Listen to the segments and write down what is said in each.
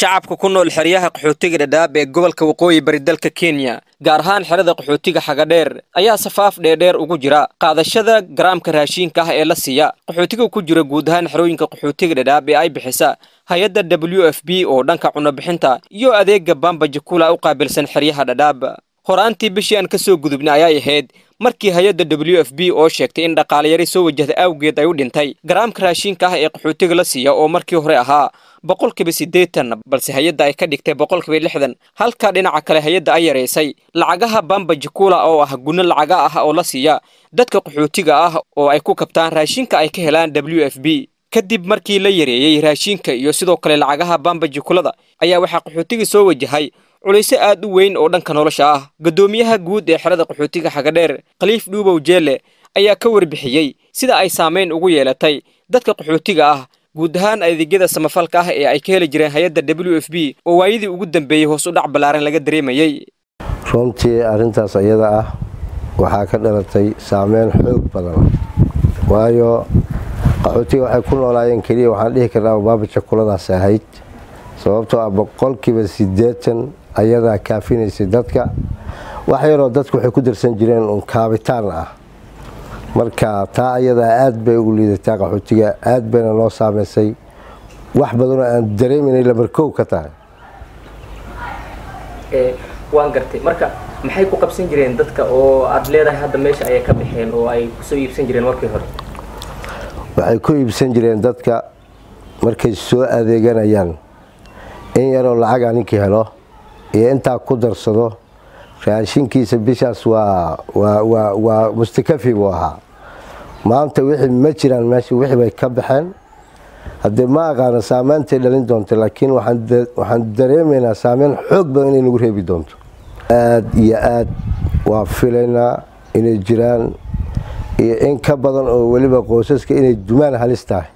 shacabka ku nool xeryaha qaxootiga dhadhaab ee gobolka waqooyi bari dalka kenya gaar ahaan xerada qaxootiga xagadheer ayaa safaaf dheerdheer ugu jira qaadashada garaamka raashiinka ah ee la siiya qaxootiga ku jira guud ahaan xerooyinka qaxootiga dhadhaab ee ay bixisa hay-adda w f b oo dhanka cunobixinta iyo adeega bamba jakula u qaabilsan xeryaha dhadhaab horaantii bishii aan ka soo gudubnay ayay ahayd markii hay-adda w f b oo sheegtay in dhaqaalayari soo wajahda awgeed ay u dhintay garaamka raashiinka ah ee qaxootiga la siiya oo markii hore ahaa boqolkiiba siddeetan balse hay-adda ay ka dhigtay boqolkiiba lixdan halka dhinaca kale hay-adda ay yaraysay lacagaha bamba jakula oo ah gunno lacaga ah oo la siiya dadka qaxootiga ah oo ay ku kabtaan raashinka ay ka helaan w f b kadib markii la yareeyey raashinka iyo sidoo kale lacagaha bamba jakulada ayaa waxaa qaxootiga soo wajahay culayse aad u weyn oo dhanka nolosha ah guddoomiyaha guud ee xerada qaxootiga xagadheer khaliif dhuubow jeelle ayaa ka warbixiyey sida ay saamayn ugu yeelatay dadka qaxootiga ah guud ahaan adeegyada samafalka ah ee ay ka heli jireen hay-adda w f b oo waayadii ugu dambeeyey hoos u dhac ballaaran laga dareemayey runtii arrintaas iyada ah waxaa ka dhalatay saameyn xoog badan waayo qaxootiga waxay ku noolaayeen keliya waxaan dhihi karnaa baaba jakuladaas ahayd sababtoo ah boqolkiiba siddeetan ayadaa kaafinaysay dadka wax yaroo dadku waxay ku darsan jireen uun kaabitaan ah marka taa ayadaa aad bay ugu liidataa qaxootiga aad bayna noo saamaysay wax badanoo aan dareeminay lamarkow ka tahay waan gartay marka maxay ku qabsan jireen dadka oo aad leedahay hadda meesha ayay ka baxeen oo ay kusoo iibsan jireen markii hore waxay ku iibsan jireen dadka markay soo adeeganayaan in yaroo lacaga ninkii helo iyo intaa ku darsado raashinkiisa bishaas waa waa mustakafi buu ahaa maanta wixii ma jiraan meesha wixii bay ka baxeen haddee ma aqaano saameyntay dhalin doonta laakiin waxaan dareemaynaa saameyn xoog badan inay nagu reebi doonto aad iyo aad waa filaynaa inay jiraan iyo in ka badan oo weliba qoysaska inay dumaan halis tahay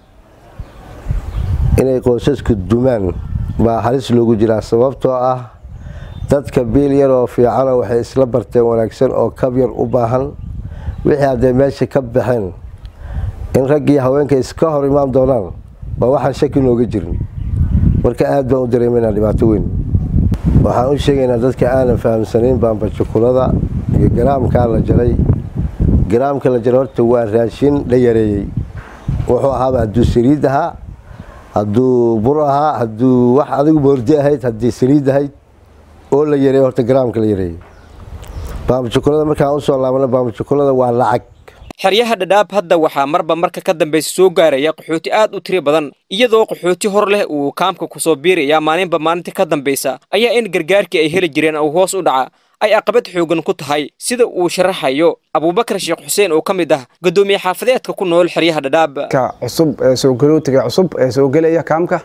inay qoysasku dumaan baa halis loogu jiraa sababtoo ah dadka biil yaroo fiicano waxay isla barteen wanaagsan oo kab yar u baahan wixii hadday meesha ka baxeen in raggii haweenka iska hor imaan doonaan baa waxaan shaki nooga jirin marka aad baan u dareemaynaa dhibaato weyn waxaan u sheegaynaa dadka aanan fahamsanayn baambajukulada iyo garaamkaa la jaray garaamka la jaray horta waa raashin la yareeyey wuxuu ahaaba hadduu saliid ahaa hadduu bur ahaa hadduu wax adigu moordi ahayd haddii saliid ahayd oo la yareey horta garaamka la yareeyey baambajukulada markaan usoo laabana baambajukulada waa lacag xeryaha dhadhaab hadda waxaa marba marka ka dambaysa soo gaaraya qaxooti aad u tiro badan iyadoo qaxooti hor leh uu kaamka kusoo biiraya maalinba maalinta ka dambaysa ayaa in gargaarkii ay heli jireen uu hoos u dhaca ay aqabad xoogan ku tahay sida uu sharaxayo abuubakar sheekh xuseen oo ka mid ah guddoomiye xaafadeedka ku nool xeryaha dhadhaab cusub ee soo galootiga cusub ee soo gelaya kaamka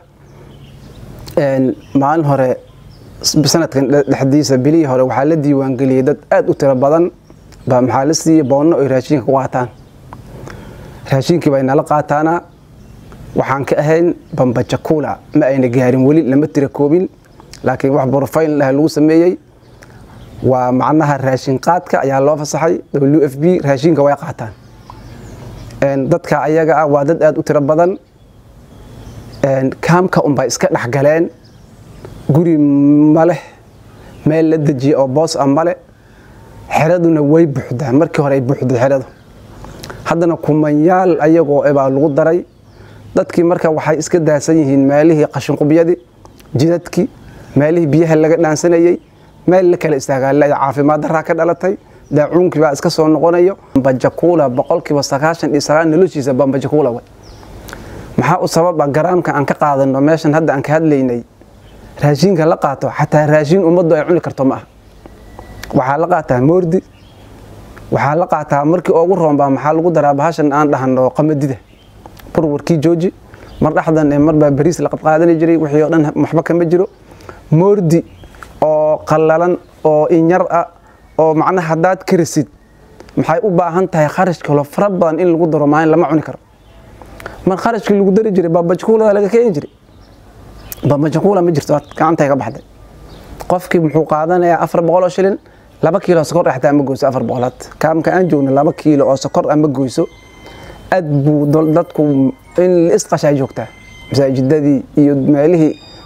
maalin hore sanadkan dhexdiisa bilihii hore waxaa la diiwaangeliyey dad aad u tiro badan baa maxaa la siiyey boonno ay raashinka ku qaataan raashinkii bay nala qaataana waxaan ka ahayn bambajakula ma ayna gaarin weli lama tira koobin laakiin wax brofayn lah lagu sameeyey waa macnaha raashin qaadka ayaa loo fasaxay w f b raashinka way qaataan dadka ayaga ah waa dad aad u tiro badan kaamka unbay iska dhexgaleen guri maleh meel la dejiye oo boos ah male xeraduna way buuxdaa markii hore ay buuxday xeradu haddana kumanyaal ayagoo baa lagu daray dadkii marka waxay iska daasan yihiin meelihii qashinqubyadii jidadkii meelihii biyaha laga dhaansanayey meel la kala istaagaaleya caafimaad daraa ka dhalatay daacuunkii baa iska soo noqonayo bambajakuula boqolkiiba sagaashan iyo sagaal noloshiisa bambajakuula way maxaa u sababa garaamka aan ka qaadano meeshan hadda aan ka hadlaynay raashinka la qaato xataa raashin ummaddu ay cuni karto ma aha waxaa la qaataa moordi waxaa la qaataa markii ugu roonbaa maxaa lagu daraa bahashan aan dhahano qamadida burwarkii jooji mar dhexdan marbaa bariis la qadqaadani jiray wixii oo dhan waxba kama jiro moordi oo qallalan oo inyar ah oo macnaha haddaad karisid maxay u baahan tahay kharash kalo fara badan in lagu daro maalin lama cuni karo mar kharashkii lagu dari jiray baabajakuulada laga keeni jiray baabajakuula ma jirto gacantay ka baxday qofkii muxuu qaadanayaa afar boqol oo shilin laba kiilo sokor xataa ma goyso afar boqolaad kaamka aan joogna laba kiilo oo sokor ah ma goyso aad buu dadku in la isqashaa joogtaa masaajidadii iyo meelihii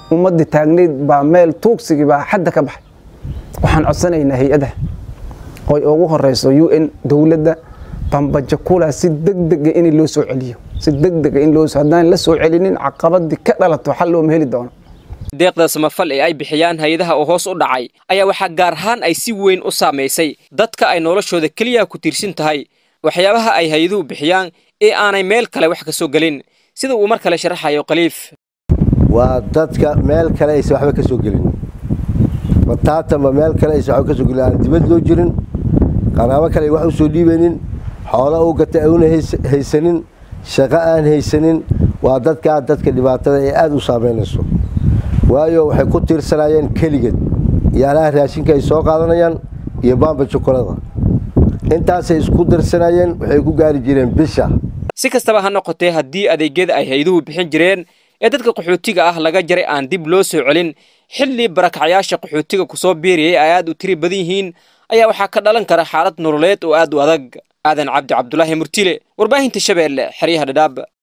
ummadii taagnayd baa meel tuugsigii baa xadda ka baxay waxaan codsanaynaa hay-adaha oy ugu horeyso u n dowladda bambajakula si degdega in loo soo celiyo si degdega in loo haddaan la soo celinin caqabadii ka dhalato xal looma heli doono deeqda samafal ee ay bixiyaan hay-adaha oo hoos u dhacay ayaa waxaa gaar ahaan ay si weyn u saamaysay dadka ay noloshooda keliya ku tiirsan tahay waxyaabaha ay hay-aduhu bixiyaan ee aanay meel kale wax ka soo gelin sida uu mar kale sharaxayo khaliif waa dadka meel kale aysan waxba ka soo gelin bataatanba meel kale aysan waxba ka soo gelin aan dibad loo jirin qaraabo kale ay wax u soo dhiibaynin xoolo u gatay auna haysanin shaqo aan haysanin waa dadkaa dadka dhibaatada ee aada u saamaynayso waayo waxay ku tiirsanayeen keligeed yaalaha raashinka ay soo qaadanayaan iyo baamba jokolada intaasay isku dirsanayeen waxay ku gaari jireen bisha si kastaba ha noqotee haddii adeegyada ay hay-aduhu bixin jireen ee dadka qaxootiga ah laga jaray aan dib loo soo celin xilli barakacyaasha qaxootiga kusoo biiriyay ay aad u tiri badan yihiin ayaa waxaa ka dhalan kara xaalad nololeed oo aad u adag aadan cabdi cabdulaahi murtile warbaahinta shabeelle xeryaha dhadhaab